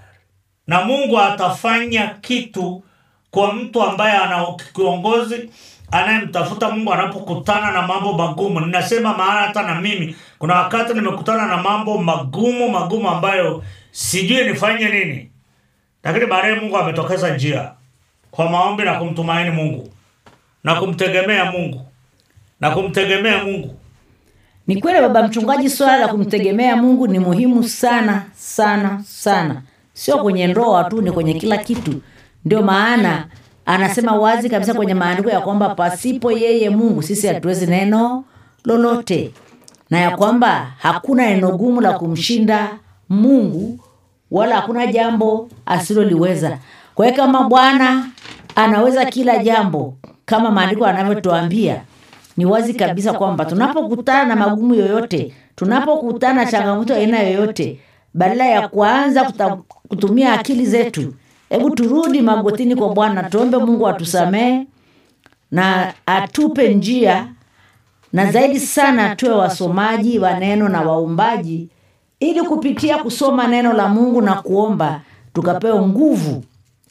na mungu atafanya kitu kwa mtu ambaye ana kiongozi anayemtafuta mungu anapokutana na mambo magumu ninasema maana hata na mimi kuna wakati nimekutana na mambo magumu magumu ambayo sijui nifanye nini lakini baadaye mungu ametokeza njia kwa maombi na kumtumaini mungu na kumtegemea mungu na kumtegemea mungu ni kweli baba mchungaji swala la kumtegemea mungu ni muhimu sana sana sana sio kwenye ndoa tu ni kwenye kila kitu ndio maana anasema wazi kabisa kwenye maandiko ya kwamba pasipo yeye mungu sisi hatuwezi neno lolote na ya kwamba hakuna neno gumu la kumshinda mungu wala hakuna jambo asiloliweza kwa hiyo kama bwana anaweza kila jambo kama maandiko anavyotuambia ni wazi kabisa kwamba tunapokutana na magumu yoyote tunapokutana na changamoto ya aina yoyote badala ya kuanza kuta, kutumia akili zetu hebu turudi magotini kwa bwana tuombe mungu atusamehe na atupe njia na zaidi sana tuwe wasomaji wa neno na waumbaji ili kupitia kusoma neno la mungu na kuomba tukapewe nguvu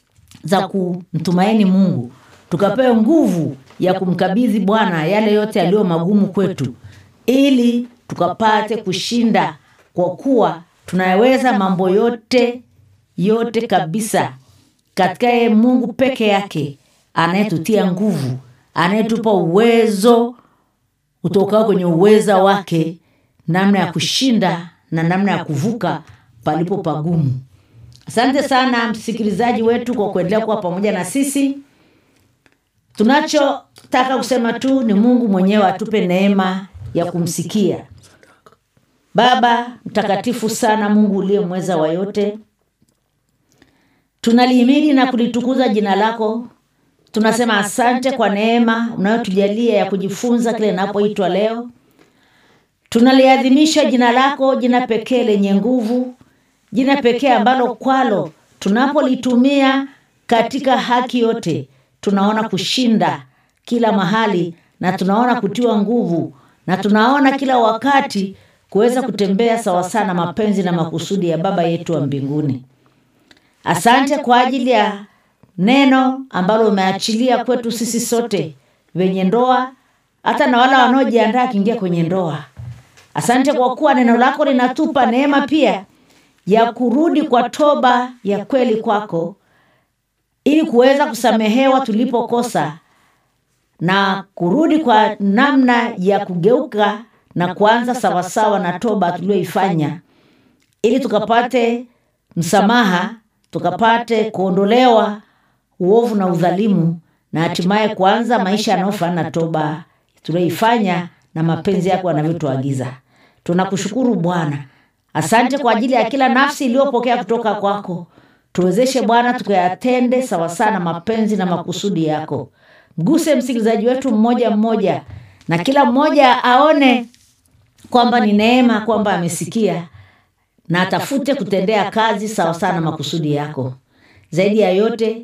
za kumtumaini mungu tukapewe nguvu ya kumkabidhi bwana yale yote yaliyo magumu kwetu ili tukapate kushinda kwa kuwa tunayaweza mambo yote yote kabisa katika yeye mungu peke yake anayetutia nguvu anayetupa uwezo utokao kwenye uweza wake namna ya kushinda na namna ya kuvuka palipo pagumu asante sana msikilizaji wetu kwa kuendelea kuwa pamoja na sisi tunachotaka kusema tu ni mungu mwenyewe atupe neema ya kumsikia baba mtakatifu sana mungu uliye mweza wa yote tunalihimidi na kulitukuza jina lako tunasema asante kwa neema unayotujalia ya kujifunza kile inapoitwa leo tunaliadhimisha jina lako jina pekee lenye nguvu jina pekee ambalo kwalo tunapolitumia katika haki yote tunaona kushinda kila mahali na tunaona kutiwa nguvu na tunaona kila wakati kuweza kutembea sawasawa na mapenzi na makusudi ya baba yetu wa mbinguni asante kwa ajili ya neno ambalo umeachilia kwetu sisi sote wenye ndoa hata na wale wanaojiandaa akiingia kwenye ndoa asante kwa kuwa neno lako linatupa neema pia ya kurudi kwa toba ya kweli kwako ili kuweza kusamehewa tulipokosa na kurudi kwa namna ya kugeuka na kuanza sawasawa na toba tulioifanya ili tukapate msamaha tukapate kuondolewa uovu na udhalimu na hatimaye kuanza maisha yanayofanana na toba tulioifanya na mapenzi yako yanavyotuagiza tunakushukuru bwana asante kwa ajili ya kila nafsi iliyopokea kutoka kwako tuwezeshe bwana tukayatende sawasawa na mapenzi na makusudi yako mguse msikilizaji wetu mmoja mmoja na kila mmoja aone kwamba ni neema kwamba amesikia na atafute kutendea kazi sawasawa na makusudi yako zaidi ya yote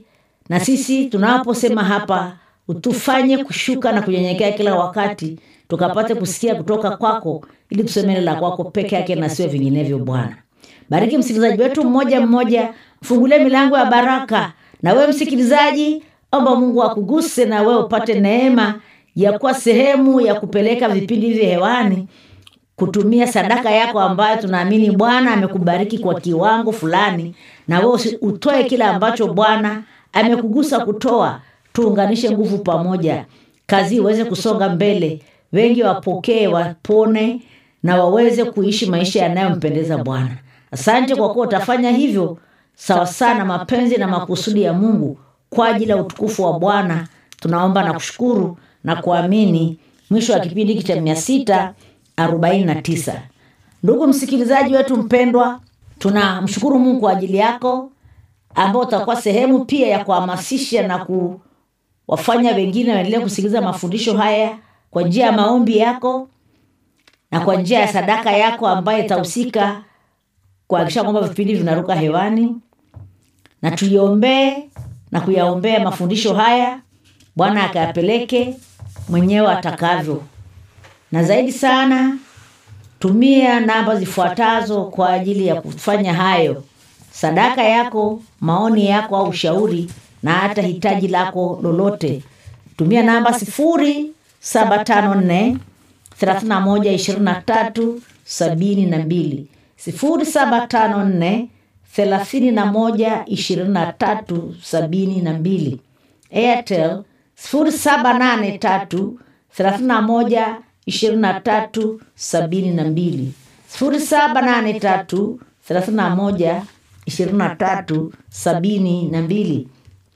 na sisi tunaposema hapa utufanye kushuka na kunyenyekea kila wakati tukapate kusikia kutoka kwako ili tuseme neno la kwako peke yake na sio vinginevyo bwana bariki msikilizaji wetu mmoja mmoja mfungulie milango ya baraka na wewe msikilizaji omba mungu akuguse na wewe upate neema ya kuwa sehemu ya kupeleka vipindi hivi hewani kutumia sadaka yako ambayo tunaamini bwana amekubariki kwa kiwango fulani na wewe usi- utoe kile ambacho bwana amekugusa kutoa tuunganishe nguvu pamoja kazi iweze kusonga mbele wengi wapokee wapone na waweze kuishi maisha yanayompendeza bwana asante kwa kuwa utafanya hivyo sawa sana mapenzi na makusudi ya mungu kwa ajili ya utukufu wa bwana tunaomba na kushukuru na kuamini mwisho wa kipindi hiki cha mia sita arobaini na tisa ndugu msikilizaji wetu mpendwa tunamshukuru mungu kwa ajili yako ambao utakuwa sehemu pia ya kuhamasisha na kuwafanya wengine waendelee kusikiliza mafundisho haya kwa njia ya maombi yako na kwa njia ya sadaka yako ambayo itahusika kuhakikisha kwamba vipindi vinaruka hewani na tuiombee na kuyaombea mafundisho haya bwana akayapeleke mwenyewe atakavyo na zaidi sana tumia namba zifuatazo kwa ajili ya kufanya hayo sadaka yako maoni yako au ushauri na hata hitaji lako lolote tumia namba sifuri saba tano nne thelathini na moja ishirini na tatu sabini na mbili sifuri saba tano nne thelathini na moja ishirini na tatu sabini na mbili airtel sifuri saba nane tatu thelathini na moja ishirini na tatu sabini na mbili sifuri saba nane tatu thelathini na moja ishirini na tatu sabini na mbili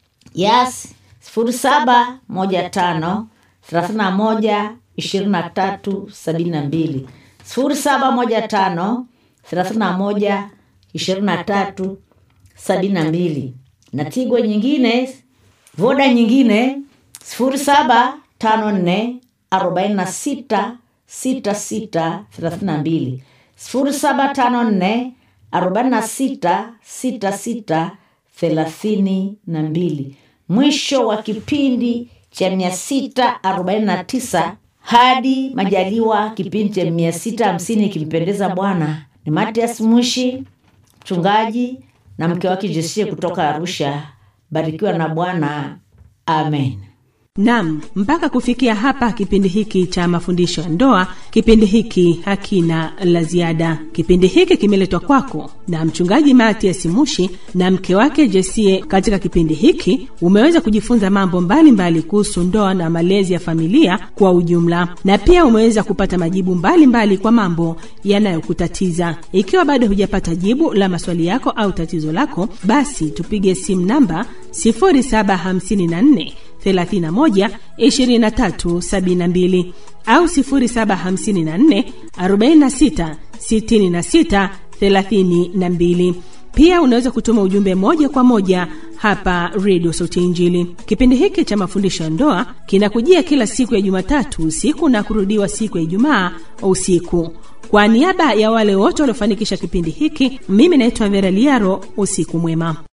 yas sifuri saba moja tano thelathini na moja ishirini na tatu sabini na mbili sifuri saba moja tano thelathini na moja ishirini na tatu sabini na mbili na tigwa nyingine voda nyingine sifuri saba tano nne arobaini na sita sita sita thelathini na mbili sifuri saba tano nne arobaini na sita sita sita thelathini na mbili mwisho wa kipindi cha mia sita arobaini na tisa hadi majaliwa kipindi cha mia sita hamsini ikimpendeza bwana ni matias mwishi mchungaji na mke wake jesie kutoka arusha barikiwa na bwana amen nam mpaka kufikia hapa kipindi hiki cha mafundisho ya ndoa kipindi hiki hakina la ziada kipindi hiki kimeletwa kwako na mchungaji matias mushi na mke wake jesie katika kipindi hiki umeweza kujifunza mambo mbalimbali kuhusu ndoa na malezi ya familia kwa ujumla na pia umeweza kupata majibu mbalimbali mbali kwa mambo yanayokutatiza ikiwa bado hujapata jibu la maswali yako au tatizo lako basi tupige simu namba 0754 31 23 72 au 0754 46 66 32 pia unaweza kutuma ujumbe moja kwa moja hapa redio sauti ya injili kipindi hiki cha mafundisho ya ndoa kinakujia kila siku ya jumatatu usiku na kurudiwa siku ya ijumaa usiku kwa niaba ya wale wote waliofanikisha kipindi hiki mimi naitwa vera liaro usiku mwema